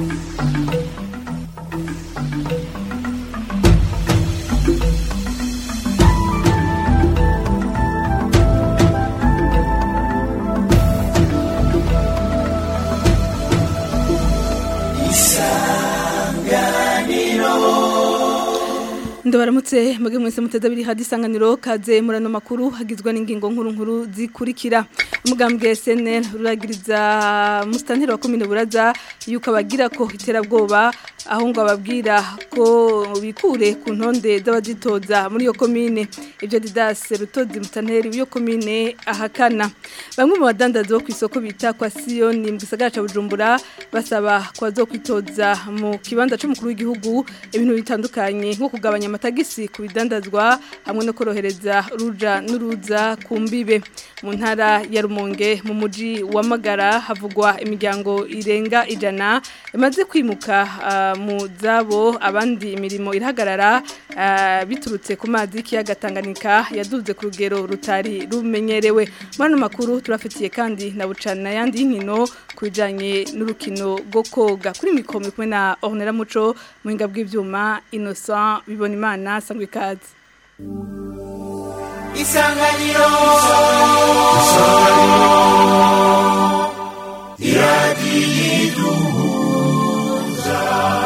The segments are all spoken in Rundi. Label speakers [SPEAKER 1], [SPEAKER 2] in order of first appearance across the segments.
[SPEAKER 1] Ndabaramutse muge mwese muteza biri hadi sanganiro kaze murano makuru hagizwe n'ingingo nkuru nkuru zikurikira umugambwe SNL ruragiriza mustanteri wa commune Buraza yuko abagira ko iterabwoba aho ngo ababwira ko bikure ku ntonde z'abazitoza muri iyo commune ibyo Didas Rutozi mustanteri w'iyo commune ahakana bamwe mu badandaza bo kwisoko bita kwa Sion mu gisagara ca Bujumbura basaba kwa zo kwitoza mu kibanza c'umukuru w'igihugu ibintu bitandukanye nko kugabanya amatagisi ku bidandazwa hamwe no korohereza ruja n'uruza ku mbibe mu ntara ya Rumonge mu muji wa Magara havugwa imiryango irenga ijana imaze kwimuka uh, mu zabo abandi imirimo irahagarara uh, biturutse ku mazi y'ikiyaga Tanganyika yaduze ku rugero rutari rumenyerewe mano makuru turafitiye kandi na bucana yandi y'inkino kubijanye n'urukino rwo koga kuri mikoro kumwe na Ornella Muco muhinga bw'ivyuma Innocent bibona imana sangwe ikaze
[SPEAKER 2] isanganiro iradiyiduhuza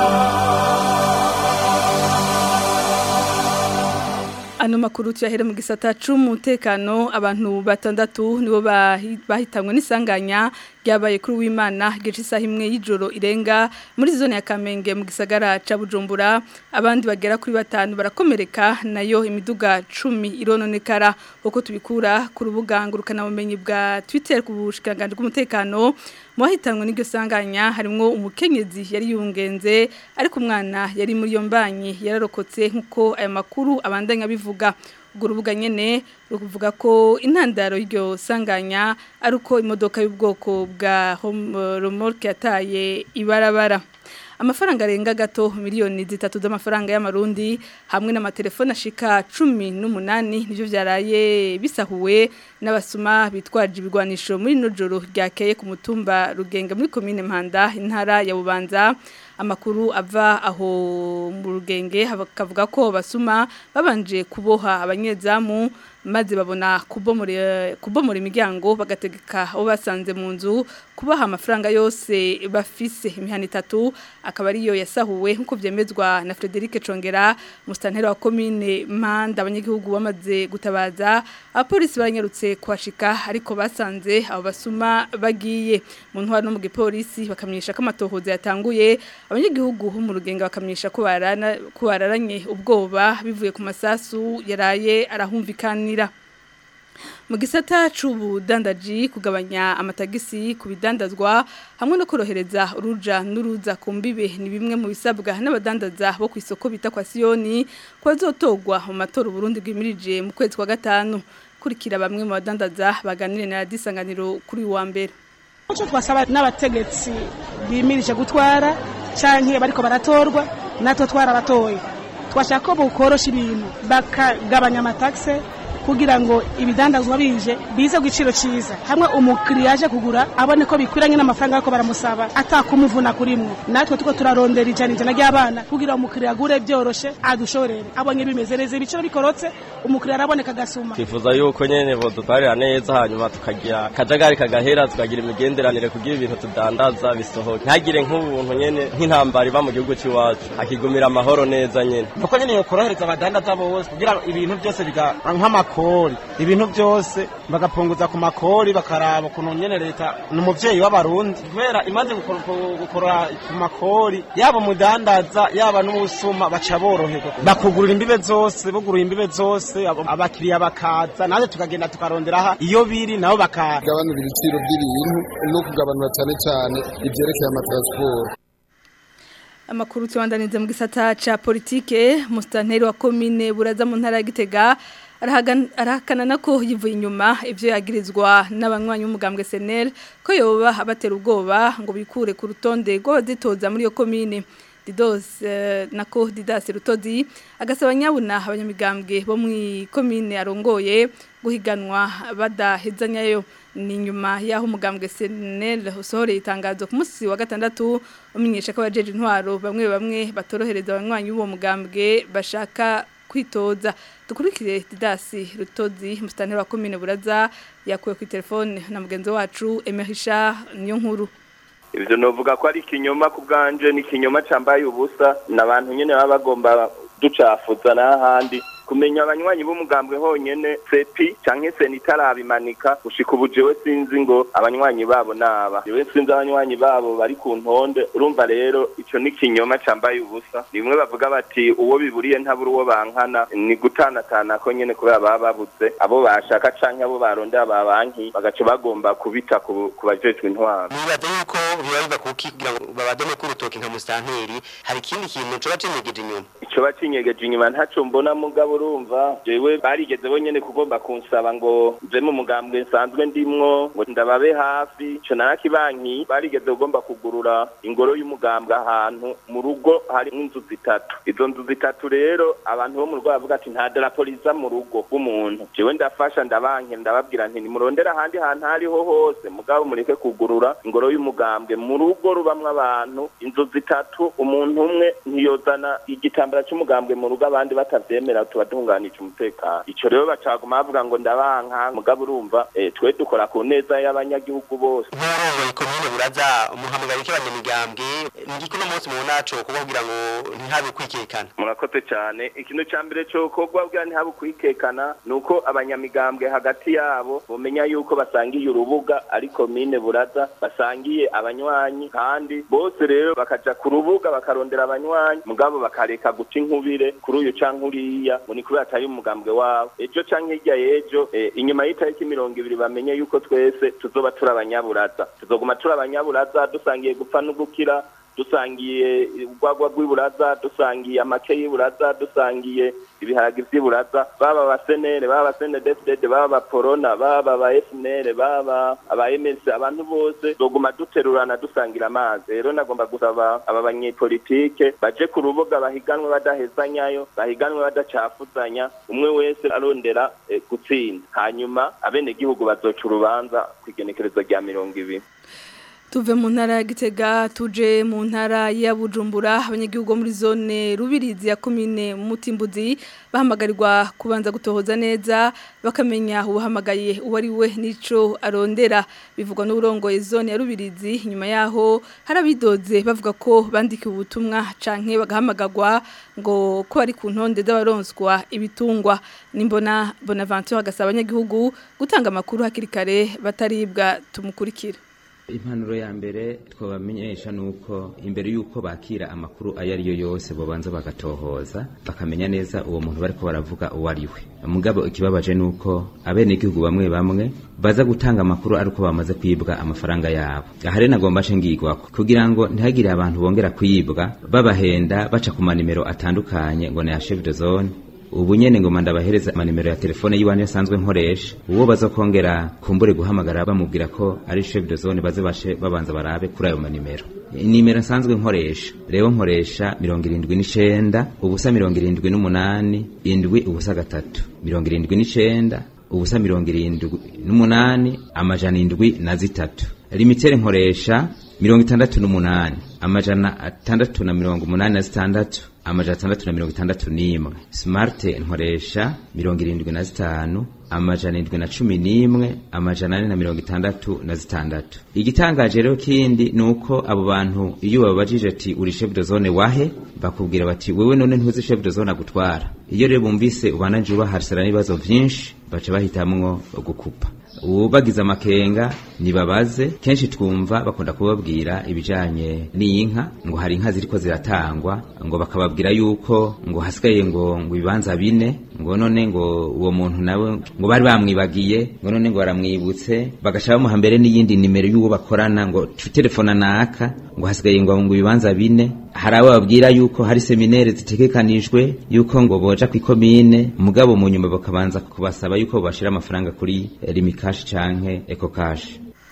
[SPEAKER 1] Ano makuru tuyahere mu gisata c'umutekano abantu batandatu nibo bahitamwe n'isanganya ryabaye kuri w'Imana gice isaha imwe y'ijoro irenga muri zone ya Kamenge mu gisagara ca Bujumbura abandi bagera kuri batanu barakomereka nayo imiduga 10 irononekara uko tubikura ku rubuga ngurukana bumenyi bwa Twitter ku bushikanganje bw'umutekano muhitanwe n'iryo sanganya harimo umukenyezi yari yungenze ariko umwana yari muri yo mbanyi yararokotse nkuko aya makuru abandanya bivuga ubwo rubuga nyene ruvuga ko intandaro y'iryo sanganya ari uko imodoka y'ubwoko bwa remorque yataye ibarabara amafaranga arenga gato miliyoni zitatu z'amafaranga y'amarundi hamwe n'amatelefone ashika cumi n'umunani nivyo vyaraye bisahuwe n'abasuma bitwaje ibigwanisho muri no joro ryakeye ku mutumba rugenge muri komine Mpanda intara ya Bubanza amakuru ava aho mu rugenge hakavuga ko basuma babanje kuboha abanyezamu maze babona kubomora kubomora imiryango bagategeka abo basanze mu nzu kubaha amafaranga yose bafise imihana itatu akaba ariyo yasahuwe nkuko vyemezwa na Frederic Congera mustanteri wa commune Manda abanyagihugu bamaze gutabaza abapolisi baranyarutse kwashika ariko basanze abo basuma bagiye mu ntwaro no mu gipolisi bakamenyesha ko amatohoza yatanguye abanyagihugu ho mu rugenga bakamenyesha ko barana ko bararanye ubwoba bivuye ku masasu yaraye arahumvikana mu gisata c'ubudandaji kugabanya amatagisi ku bidandazwa hamwe no korohereza uruja n'uruza ku mbibe ni bimwe mu bisabwa n'abadandaza bo ku isoko bita kwa Sioni ko bazotogwa mu matora Burundi bwimirije mu kwezi kwa gatanu kurikira bamwe mu badandaza baganire na disanganiro kuri wa mbere
[SPEAKER 3] Muco twasaba n'abategetsi bimirije gutwara canke bariko baratorwa natwe twarabatoye twashaka ko bukorosha ibintu bakagabanya amataxe kugira ngo ibidandazwa bije bize ku giciro cyiza hamwe umukiriya aje kugura abone ko bikwiranye n'amafaranga ariko baramusaba atakumuvuna kurimwo natwe tuko turarondera ijana ijana ry'abana kugira umukiriya agure byoroshe adushorere abonye bimeze neza ibiciro bikorotse umukiriya araboneka agasuma
[SPEAKER 4] twifuza yuko nyene bodutwarira neza hanyuma tukagira akajagari kagahera tukagira imigenderanire kugira ibintu tudandaza bisohoke ntagire nk'ubuntu nyene nk'intambara iba mu gihugu cy'iwacu akigumira amahoro neza nyene
[SPEAKER 5] nuko nyene yokorohereza abadandaza bose kugira ibintu byose biga nk'amakuru makori ibintu byose bagapunguza ku makori bakaraba ukuntu nyene leta ni umuvyeyi w'abarundi kubera imaze gukora ku makori yaba umudandaza yaba n'umusuma baca boroherwa bakugurura imbibe zose bugurura imbibe zose abakiriya bakaza naje tukagenda tukarondera aha iyo biri nabo bakaza
[SPEAKER 6] gabanura ibiciro by'ibintu no kugabanura cyane cyane ibyerekeye amatransport
[SPEAKER 1] amakuru tubandanize mu gisata ca politike mustanteri wa commune buraza mu ntara ya Gitega arahakana nako yivuye inyuma ivyo yagirizwa n'abanywanyi b'umugambwe SNL ko yoba abatera ubwoba ngo bikure ku rutonde rw'abazitoza muri iyo commune Didos eh, nako Didas Rutozi agasaba nyabuna abanyamigambwe bo mu komine arongoye guhiganwa badahezanyayo ni nyuma yaho umugambwe SNL usohoreye itangazo ku munsi wa gatandatu umenyesha ko abajeje intwaro bamwe bamwe batorohereza abanywanyi b'uwo mugambwe bashaka kwitoza dukurikire Didasi Rutozi mustanteri wa komine Buraza yakuye ku telefone na mugenzi wacu Emerisha niyo nkuru
[SPEAKER 7] ibyo novuga ko ari ikinyoma ku bwanje ni ikinyoma cyambaye ubusa n'abantu nyine baba bagomba ducafuza n'ahandi kumenya abanywanyi b'umugambwe honyene sepi canke seni itarabimanika gushika ubu jewe sinzi ngo abanywanyi babo naba jewe sinzi abanywanyi babo bari ku ntonde urumva rero ico ni ikinyoma cambaye ubusa rimwe bavuga bati uwo biburiye ntabura uwo bankana ni gutanatana ko nyene kubera baba babuze abo bashaka canke abo barondera babanki bagaca bagomba kubita ku ku bajejwe intwaro
[SPEAKER 8] nibaza yuko bibaza kukigira ngo babadome ku rutoki nka musanteri hari ikindi kintu coba cinyegeje inyuma
[SPEAKER 7] ico bacinyegeje inyuma ntaco mbona mugabo urumva jewe barigeze bonyene kugomba kunsaba ngo nje mu mugambwe nsanzwe ndimwo ngo ndababe hafi ico narakibanki barigeze kugomba kugurura ingoro y'umugambwe ahantu mu rugo harimwo inzu zitatu izo nzu zitatu rero abantu bo mu rugo bavuga ati nta darapo riza mu rugo rw'umuntu jewe ndafasha ndabanke ndababwira nti nimurondera ahandi hantu hariho hose mugabo mureke kugurura ingoro y'umugambwe mu rugo rubamwo abantu inzu zitatu umuntu umwe ntiyozana igitambara c'umugambwe mu rugo abandi batavyemera tuba duhunganije umutekano ico rero bacaguma bavuga ngo ndabanka mugabo urumva eh, twe dukora ku neza y'abanyagihugu bose
[SPEAKER 8] nk'urongoye komine buraza umuhamagaro k'abanyamigambwe ngiko uno munsi mu naco kugira ngo ntihabe kwikekana
[SPEAKER 7] murakoze cyane ikintu ca mbere cokorwa bwa ntihabe kwikekana ni uko abanyamigambwe hagati yabo bomenya yuko basangiye urubuga ari komine buraza basangiye abanywanyi kandi bose rero bakaja ku rubuga bakarondera abanywanyi mugabo bakareka guca inkubire kuri uyu canke uriya ngo ni kubera atari umugambwe wabo ejo canke hirya y'ejo eh, inyuma y'itariki mirongo ibiri bamenye yuko twese tuzoba turi abanyaburaza tuzoguma turi abanyaburaza dusangiye gupfa no gukira dusangiye urwagwa rw'iburaza dusangiye amake y'iburaza dusangiye ibiharage vy'iburaza baba abasenere baba abasenedefdede baba abaporona baba aba fnr baba aba ms abantu bose doguma duterurana dusangira amazi rero nagomba gusaba aba banyepolitike baje ku rubuga bahiganwe badahezanyayo bahiganwe badacafuzanya umwe wese arondera eh, gutsinda hanyuma abenegihugu bazoca urubanza kw'igenekerezo rya mirongo ibiri
[SPEAKER 1] tuve mu ntara ya gitega tuje mu ntara ya bujumbura abanyagihugu bo muri zone rubirizi ya komine mutimbuzi bahamagarirwa kubanza gutohoza neza bakamenya uwahamagaye uwo ari we n'ico arondera bivugwa n'uburongoye zone ya rubirizi nyuma yaho hari abidoze bavuga ko bandikiwe ubutumwa canke bagahamagarwa ngo ko bari ku ntonde z'abaronswa ibitungwa nimbona bonaventure agasaba abanyagihugu gutanga amakuru hakiri kare bataribwa tumukurikira
[SPEAKER 9] impanuro ya mbere twabamenyesha nuko imbere yuko bakira amakuru ayo ari yo yose bobanza bagatohoza bakamenya neza uwo muntu bariko baravuga uwo ari we mugabo ikibabaje nuko abenegihugu bamwe bamwe baza gutanga amakuru ariko bamaze kwibwa amafaranga yabo aha rero nagomba nce ngigwako kugira ngo ntihagire abantu bongera kwibwa babahenda baca ku manimero atandukanye ngo ni ya chef de zone ubu nyene ngoma ndabahereza amanimero ya telefone yiwanje asanzwe nkoresha uwo bazokongera kumbure guhamagara bamubwira ko ari chef de zone baze bashe babanza barabe kuri ayo manimero inimero nsanzwe nkoresha rero nkoresha mirongo irindwi n'icenda ubusa mirongo irindwi n'umunani indwi ubusa gatatu mirongo irindwi n'icenda ubusa mirongo irindwi n'umunani amajana indwi na zitatu limitere nkoresha mirongo itandatu n'umunani amajana atandatu na mirongo umunani na zitandatu amajana atandatu na mirongo itandatu n'imwe smart nkoresha mirongo irindwi na zitanu amajana indwi na cumi n'imwe amajana ane na mirongo itandatu na zitandatu igitangaje rero kindi ni uko abo bantu iyo babajije ati uri chef de zone wahe bakubwira bati wewe none ntuzi chef de zone agutwara iyo rero bumvise ubananje ubaharisana n'ibibazo vyinshi baca bahitamwo gukupa ubu bagize amakenga nibabaze kenshi twumva bakunda kubabwira ibijanye n'inka ngo hari inka ziriko ziratangwa ngo bakababwira yuko ngo hasigaye ngo ngo ibibanza bine ngo none ngo uwo muntu nawe ngo bari bamwibagiye ngo none ngo baramwibutse bagaca bamuha mbere n'iyindi nimero y'uwo bakorana ngo telefona naka ngo hasigaye ngo ngo ibibanza bine hari abo babwira yuko hari seminere zitegekanijwe yuko ngo boja kw'ikomine mugabo mu nyuma bakabanza kubasaba yuko bashira amafaranga kuri limikashi canke ecocash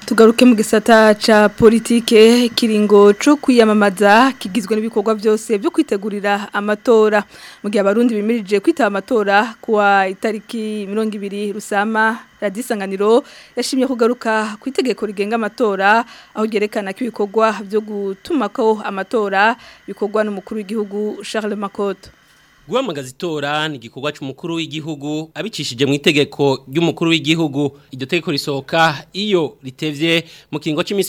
[SPEAKER 1] tugaruke mu gisata ca politike kiringo co kwiyamamaza kigizwe n'ibikorwa byose byo kwitegurira amatora mu gihe abarundi bimirije kwitaba amatora kuwa itariki 20 rusama radisanganiro yashimye kugaruka ku itegeko rigenga amatora aho gerekana ko ibikorwa byo gutumako amatora bikorwa n'umukuru w'igihugu Charles Makoto
[SPEAKER 10] Guhamagaza itora ni igikorwa cy'umukuru w'igihugu abicishije mu itegeko ry'umukuru w'igihugu iryo tegeko risohoka iyo ritevye mu kiringo cy'iminsi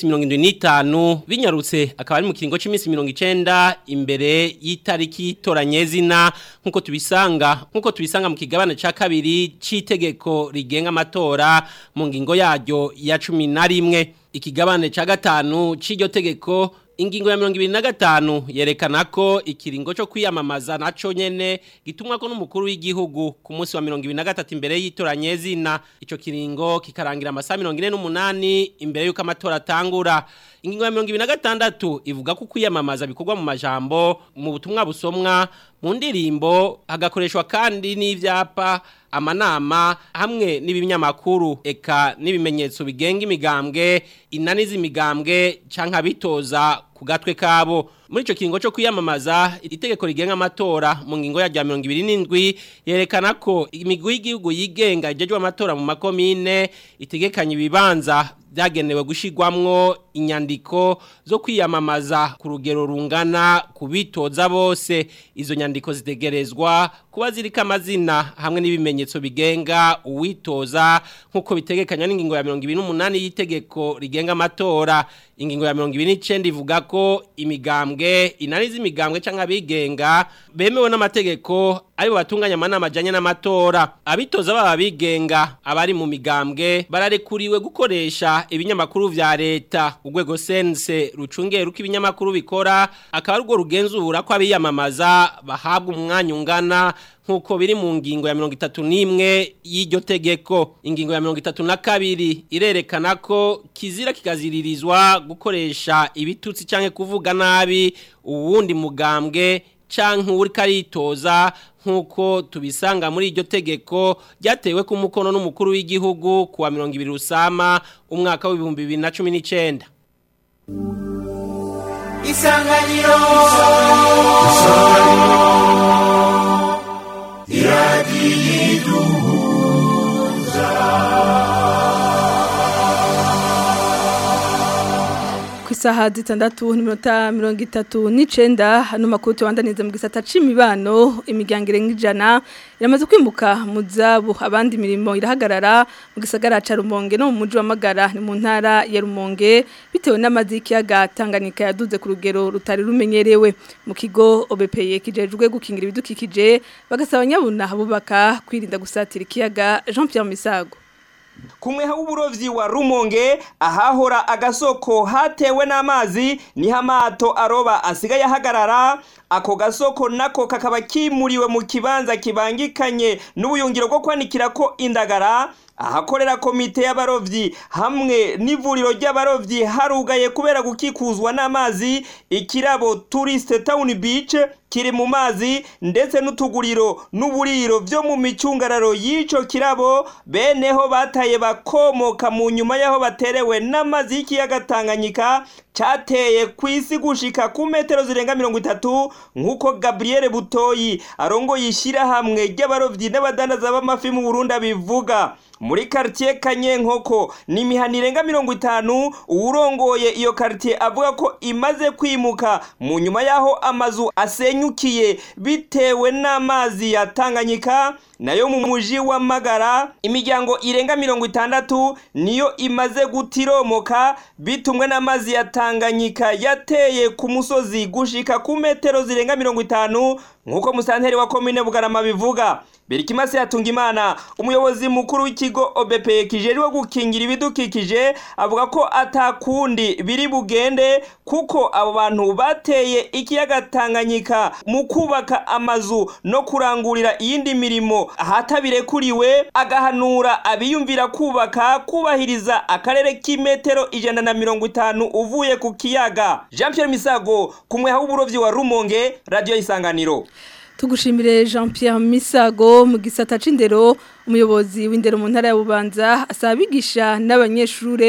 [SPEAKER 10] 75 binyarutse akaba ari mu kiringo cy'iminsi 90 imbere y'itariki toranyezina nkuko tubisanga nkuko tubisanga mu kigabane ca kabiri c'itegeko rigenga amatora mu ngingo yaryo ya 11 ikigabane ca gatanu c'iryo tegeko Ingingo ya mirongo ibiri na gatanu yerekana ko ikiringo cyo kwiyamamaza naco nyene gitumwa ko n'umukuru w'igihugu ku munsi wa mirongo ibiri na gatatu imbere y'itoranyezina ico kiringo kikarangira amasaha mirongo ine n'umunani imbere y'uko amatora atangura ingingo ya mirongo ibiri na gatandatu ivuga ko kwiyamamaza bikorwa mu majambo mu butumwa busomwa mu ndirimbo hagakoreshwa kandi n'ivyapa amanama hamwe n'ibinyamakuru eka n'ibimenyetso bigenga imigambwe inaniza imigambwe canka bitoza ku gatwe kabo muri ico kiringo cyo kwiyamamaza itegeko rigenga amatora mu ngingo ya 27 yerekana ko imigwi y'igihugu yigenga ijejwe amatora mu makomine itegekanye ibibanza byagenewe gushigwamwo inyandiko zo kwiyamamaza ku rugero rungana kubitoza bose izo nyandiko zitegerezwa kuba zirika amazina hamwe n'ibimenyetso bigenga uwitoza nk'uko bitegekanya n'ingingo ya 28 y'itegeko rigenga amatora ingingo ya 29 ivuga ko imigambwe inaniza imigambwe canke abigenga bemewe n'amategeko ari batunganya amanama ajanye n'amatora abitoza baba bigenga abari mu migambwe bararekuriwe gukoresha ibinyamakuru vya leta urwego sense rucungeye ruko ibinyamakuru bikora akaba arwo rugenzura ko abiyamamaza bahabwa umwanya ungana nkuko biri mu ngingo ya mirongo itatu n'imwe y'iryo tegeko ingingo ya mirongo itatu na kabiri irerekana ko kizira kikaziririzwa gukoresha ibitutsi cyangwa kuvuga nabi uwundi mugambwe canke uri karitoza nkuko tubisanga muri iryo tegeko ryatewe ku mukono n'umukuru w'igihugu kuwa 20 rusama umwaka w'ibihumbi 2019
[SPEAKER 2] Isanganiro
[SPEAKER 1] ku isaha zitandatu n'iminota mirongo itatu n'icenda hano makuru tubandaniza mu gisata c'imibano imiryango irenga ijana iramaze kwimuka mu zabo abandi mirimo irahagarara mu gisagara ca Rumonge no mu muji wa Magara ni mu ntara ya Rumonge bitewe n'amazi y'ikiyaga Tanganyika yaduze ku rugero rutari rumenyerewe mu kigo OBPE kijejwe gukingira ibidukikije bagasaba nyabuna bubaka kwirinda gusatira ikiyaga Jean Pierre Misago
[SPEAKER 11] kumwe w'uburovyi wa Rumonge ahahora agasoko hatewe n'amazi niho amato aroba asigaye ahagarara ako gasoko nako kakaba kimuriwe mu kibanza kibangikanye n'ubuyungiro bwo kwanikira ko indagara ahakorera komite y'abarovyi hamwe n'ivuriro ry'abarovyi harugaye kubera gukikuzwa n'amazi ikirabo tourist town beach kiri mu mazi ndetse n'utuguriro n'uburiro byo mu micungararo y'ico kirabo beneho bataye bakomoka mu nyuma y'aho baterewe n'amazi y'ikiyaga Tanganyika cateye ku isi gushika ku metero zirenga mirongo itatu nk'uko Gabriel Butoyi arongoye ishyirahamwe ry'abarovyi n'abadandaza b'amafi mu Burundi abivuga muri quartier Kanyenkoko ni imihana irenga mirongo itanu uwurongoye iyo quartier avuga ko imaze kwimuka mu nyuma y'aho amazu asenyukiye bitewe n'amazi ya Tanganyika nayo mu muji wa Magara imiryango irenga mirongo itandatu niyo imaze gutiromoka bitumwe n'amazi ya Tanganyika yateye ku musozi gushika ku metero zirenga mirongo itanu nk'uko musanteri wa komine Bugarama bivuga Berikimase yatunga imana umuyobozi mukuru w'ikigo OBP kijejwe gukingira ibidukikije avuga ko atakundi biri bugende kuko abo bantu bateye ikiyaga Tanganyika mu kubaka amazu no kurangurira iyindi mirimo ahatabirekuriwe agahanura abiyumvira kubaka kubahiriza akarere k'imetero ijana na mirongo itanu uvuye ku kiyaga Jean Pierre Misago kumwe h'uburovyi wa Rumonge radio isanganiro
[SPEAKER 1] Tugushimire Jean Pierre Misago mu gisata c'indero umuyobozi w'indero mu ntara ya Bubanza asaba abigisha n'abanyeshure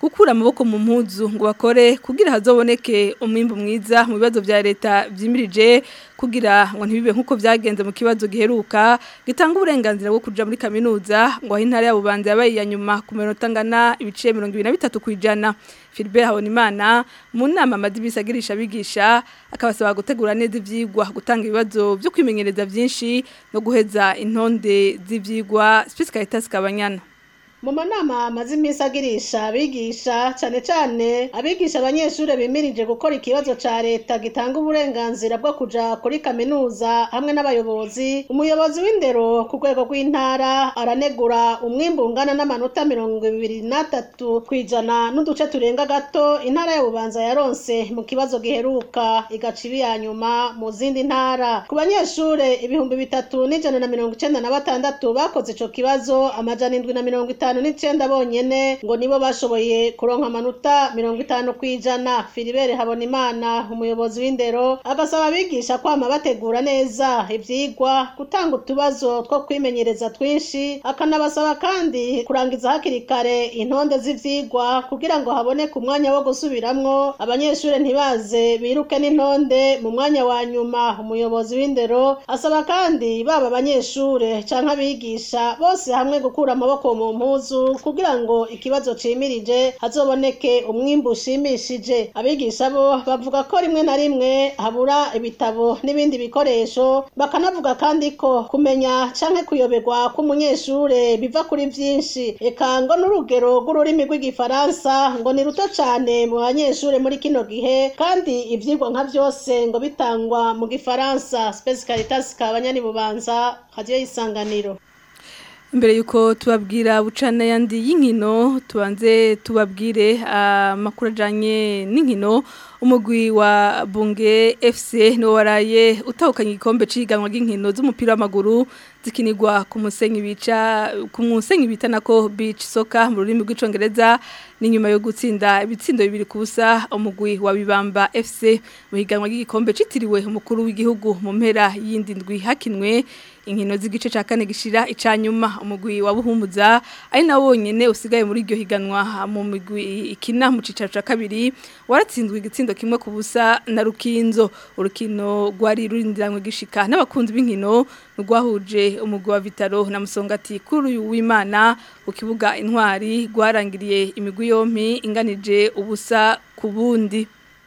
[SPEAKER 1] gukura amaboko mu mpuzu ngo bakore kugira hazoboneke umwimbu mwiza mu bibazo vya leta vyimirije kugira ngo ntibibe nkuko vyagenze mu kibazo giheruka gitanga uburenganzira bwo kuja muri kaminuza ngo aho intara ya Bubanza yabaye ya nyuma ku minota ngana ibice 23 kwijana Philbert Habonimana mu nama madibisa agirisha bigisha akabasaba gutegura neza ivyigwa gutanga ibibazo byo kwimenyereza vyinshi no guheza intonde z'ivyigwa Space Caritas Kabanyana
[SPEAKER 12] mu manama amaze iminsi agirisha abigisha cyane cyane abigisha abanyeshuri bimirije gukora ikibazo cya leta gitanga uburenganzira bwo kuja kuri kaminuza hamwe n'abayobozi umuyobozi w'indero ku rwego rw'intara aranegura umwimbu ungana n'amanota mirongo ibiri n'atatu ku ijana n'uduce turenga gato intara ya bubanza yaronse mu kibazo giheruka igaca ibi ya nyuma mu zindi ntara ku banyeshuri ibihumbi bitatu n'ijana na mirongo icenda na batandatu bakoze ico kibazo amajana indwi na mirongo itanu batanu n'icenda bonyene ngo nibo bashoboye kuronka amanota mirongo itanu kw'ijana filibere habonimana umuyobozi w'indero agasaba abigisha kwama bategura neza ivyigwa gutanga utubazo two kwimenyereza twinshi akanabasaba kandi kurangiza hakiri kare intonde z'ivyigwa kugira ngo haboneke umwanya wo gusubiramwo abanyeshuri ntibaze biruke n'intonde mu mwanya wa nyuma umuyobozi w'indero asaba kandi baba abanyeshure canke abigisha bose hamwe gukura amaboko mu mpuzu kugira ngo ikibazo cimirije hazoboneke umwimbu ushimishije abigisha bo bavuga ko rimwe na rimwe habura ibitabo n'ibindi bikoresho bakanavuga kandi ko kumenya canke kuyoberwa k'umunyeshure biva kuri vyinshi eka ngo n'urugero rw'ururimi rw'igifaransa ngo ni ruto cane mu banyeshure muri kino gihe kandi ivyigwa nka vyose ngo bitangwa mu gifaransa Space Caritas kabanyani bubanza radio y'isanganiro
[SPEAKER 1] Mbere yuko tubabwira bucana yandi y'inkino tubanze tubabwire amakuru ajanye n'inkino umugwi wa Bunge FC no waraye utahukanye igikombe ciganwa ry'inkino z'umupira w'amaguru zikinirwa ku musenyi bica ku musenyi bita nako beach soccer mu rurimi rw'icongereza ni nyuma yo gutsinda ibitsindo bibiri ku busa umugwi wa Bibamba FC mu higanwa ry'igikombe citiriwe umukuru w'igihugu mu mpera y'indi ndwi hakinwe inkino z'igice ca kane gishira icanyuma umugwi wa Buhumuza ari nawo wonyene usigaye muri iryo higanwa mu migwi ikina mu cicaro ca kabiri waratsinzwe igitsindo kimwe ku busa na Rukinzo urukino rwari rurindiranywe gishika n'abakunzi b'inkino rwahuje umugwi wa Vitaro na Musongati kuri uyu w'Imana ku kibuga intwari rwarangiriye imigwi yompi inganije ubusa ku bundi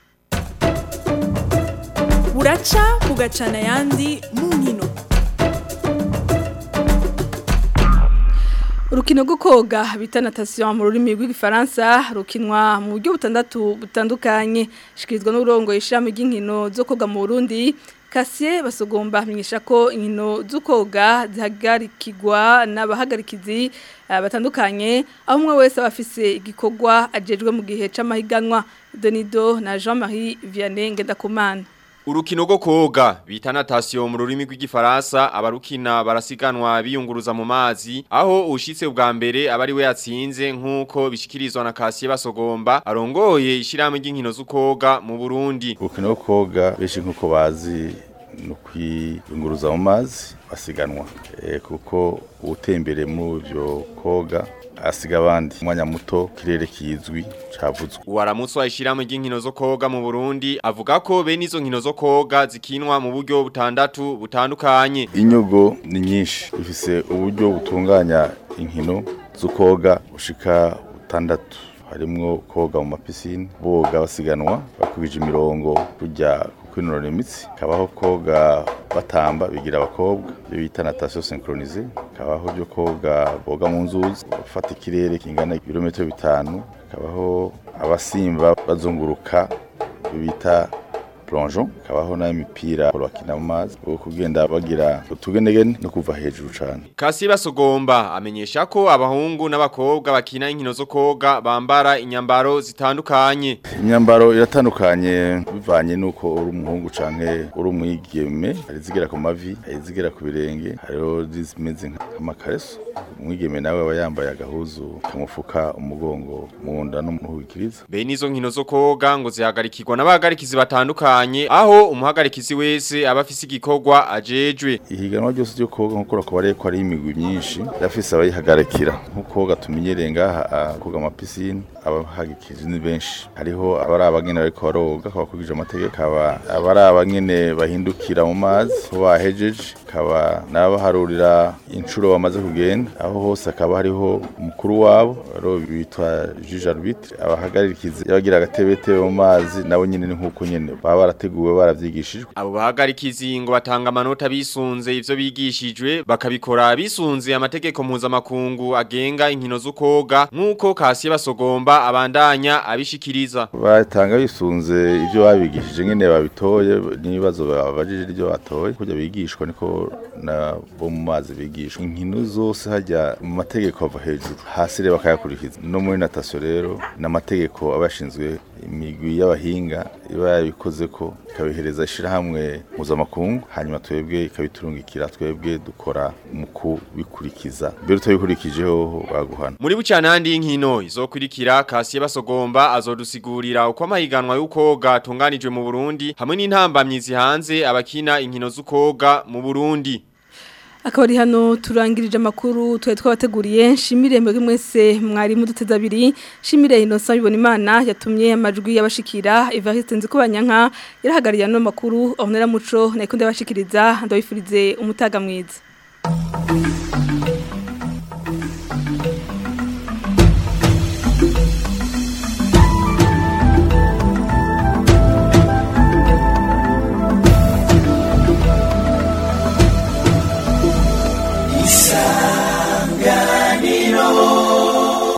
[SPEAKER 13] buraca bugacana yandi mu nkino
[SPEAKER 1] Urukino rwo koga bita natation mu rurimi rw'igifaransa rukinwa mu buryo butandatu butandukanye shikirizwa n'urongo ishami ry'inkino zo koga mu Burundi Kasiye basogomba amenyesha ko inkino zo koga zihagarikirwa n'abahagarikizi uh, batandukanye aho umwe wese abafise igikorwa ajejwe mu gihe c'amahiganwa Donido na Jean-Marie Vianney Ngendakumana
[SPEAKER 14] Urukino rwo koga bita natation mu rurimi rw'igifaransa abarukina barasiganwa biyunguruza mu mazi aho ushitse bwa mbere abari we yatsinze nkuko bishikirizwa na Kasiye basogomba arongoye ishiramwe ry'inkino z'ukoga mu Burundi
[SPEAKER 15] Urukino rwo koga beshi nkuko bazi no kwiyunguruza mu mazi basiganwa e, kuko utembere mu byo koga asiga abandi umwanya muto kirere kizwi cavuzwe
[SPEAKER 14] Uwaramutse washiramo ry'inkino zo koga mu Burundi avuga ko bene izo nkino zo koga zikinwa mu buryo butandatu butandukanye
[SPEAKER 15] inyogo ni nyinshi ifise uburyo butunganya inkino zo koga ushika butandatu harimwo koga mu mapisine boga basiganwa bakubije imirongo kujya kwinonora imitsi kabaho koga batamba bigira abakobwa byo bita natation synchronisée kabaho byo koga boga mu nzuzi bafata ikirere kingana ibirometero bitanu kabaho abasimba bazunguruka bita plongeon kabaho na imipira bakina mu mazi bwo kugenda bagira utugenegene no kuva hejuru cyane
[SPEAKER 14] Kasi basogomba amenyesha ko abahungu n'abakobwa bakina inkino zo koga bambara inyambaro zitandukanye
[SPEAKER 15] imyambaro iratandukanye bivanye nuko uri umuhungu canke uri umwigeme hari zigera ku mavi hari zigera ku birenge hariho zimeze nk'amakareso umwigeme nawe aba yambaye agahuzu kamufuka umugongo mu nda no mu hwikiriza
[SPEAKER 14] bene izo nkino zo koga ngo zihagarikirwa n'abahagarikizi batandukanye aho umuhagarikizi wese aba afise igikorwa ajejwe
[SPEAKER 15] ihiganwa ryose ryo koga nkuko rakubariye ko ari imigwi myinshi yafise abayihagarikira nkuko gatumenyereye ngaha koga amapisine abahagikije ni benshi hariho abari abagene bariko baroga bakurikije amategeko aba abari abagene bahindukira mu mazi aho bahejeje akaba n'abaharurira inshuro bamaze kugenda aho hose akaba hariho umukuru wabo aro bitwa juge arbitre abahagararikizi yabagira agatebete mu mazi nabo nyene ni nkuko nyene baba barateguwe baravyigishijwe
[SPEAKER 14] Abo bahagarikizi ngo batanga amanota bisunze ivyo bigishijwe bakabikora bisunze amategeko mpuzamakungu agenga inkino z'ukoga nk'uko Kasiye basogomba abandanya abishikiriza.
[SPEAKER 15] batanga bisunze ibyo babigishije nyene babitoye n'ibibazo babajije ibyo batoye kujya bigishwa niko na bo mu mazi bigishwa inkino zose hajya mu mategeko ava hejuru hasi rero bakayakurikiza no muri natation rero n'amategeko abashinzwe imigwi y'abahinga iba yabikoze ko ikabihereza ishirahamwe mpuzamakungu hanyuma twebwe ikabiturungikira twebwe dukora mu kubikurikiza mbere utabikurikijeho baguhana
[SPEAKER 14] Muri bucanandi y'inkino izokurikira Kasiye basogomba azodusigurira uko amahiganwa y'ukoga atunganijwe mu Burundi hamwe n'intambamyi zihanze abakina inkino z'ukoga mu Burundi.
[SPEAKER 1] akaba ari hano turangirije amakuru twari twabateguriye nshimire mwebwe mwese mwari muduteze abiri nshimire Innocent bibona imana yatumye amajwi y'abashikira Evariste Nzikubanyanka yarahagariye ano makuru onera muco nayikunde abashikiriza ndabifurize umutaga mwiza